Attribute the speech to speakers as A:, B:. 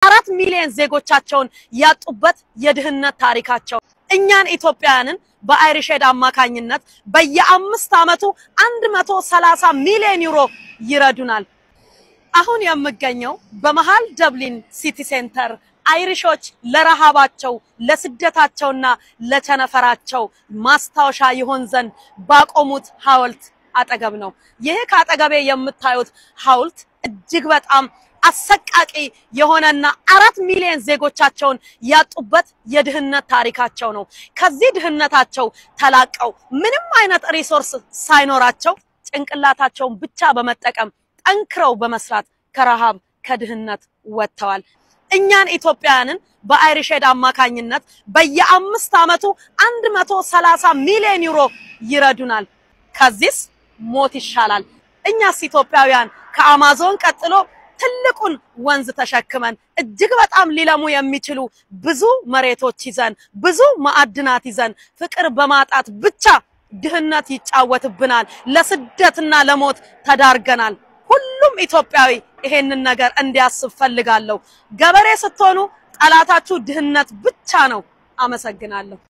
A: አራት ሚሊዮን ዜጎቻቸውን ያጡበት የድህነት ታሪካቸው እኛን ኢትዮጵያውያንን በአይሪሼድ አማካኝነት በየአምስት ዓመቱ አንድ መቶ ሰላሳ ሚሊዮን ዩሮ ይረዱናል። አሁን የምገኘው በመሃል ደብሊን ሲቲ ሴንተር አይሪሾች ለረሃባቸው ለስደታቸውና ለቸነፈራቸው ማስታወሻ ይሆን ዘንድ ባቆሙት ሐውልት አጠገብ ነው። ይህ ከአጠገቤ የምታዩት ሐውልት እጅግ በጣም አሰቃቂ የሆነና አራት ሚሊዮን ዜጎቻቸውን ያጡበት የድህነት ታሪካቸው ነው። ከዚህ ድህነታቸው ተላቀው ምንም አይነት ሪሶርስ ሳይኖራቸው ጭንቅላታቸውን ብቻ በመጠቀም ጠንክረው በመስራት ከረሃብ ከድህነት ወጥተዋል። እኛን ኢትዮጵያውያንን በአይሪሼድ አማካኝነት በየአምስት ዓመቱ አንድ መቶ ሰላሳ ሚሊዮን ዩሮ ይረዱናል። ከዚህስ ሞት ይሻላል። እኛስ ኢትዮጵያውያን ከአማዞን ቀጥሎ ትልቁን ወንዝ ተሸክመን እጅግ በጣም ሊለሙ የሚችሉ ብዙ መሬቶች ይዘን ብዙ ማዕድናት ይዘን ፍቅር በማጣት ብቻ ድህነት ይጫወትብናል። ለስደትና ለሞት ተዳርገናል። ሁሉም ኢትዮጵያዊ ይሄንን ነገር እንዲያስብ ፈልጋለሁ። ገበሬ ስትሆኑ ጠላታችሁ ድህነት ብቻ ነው። አመሰግናለሁ።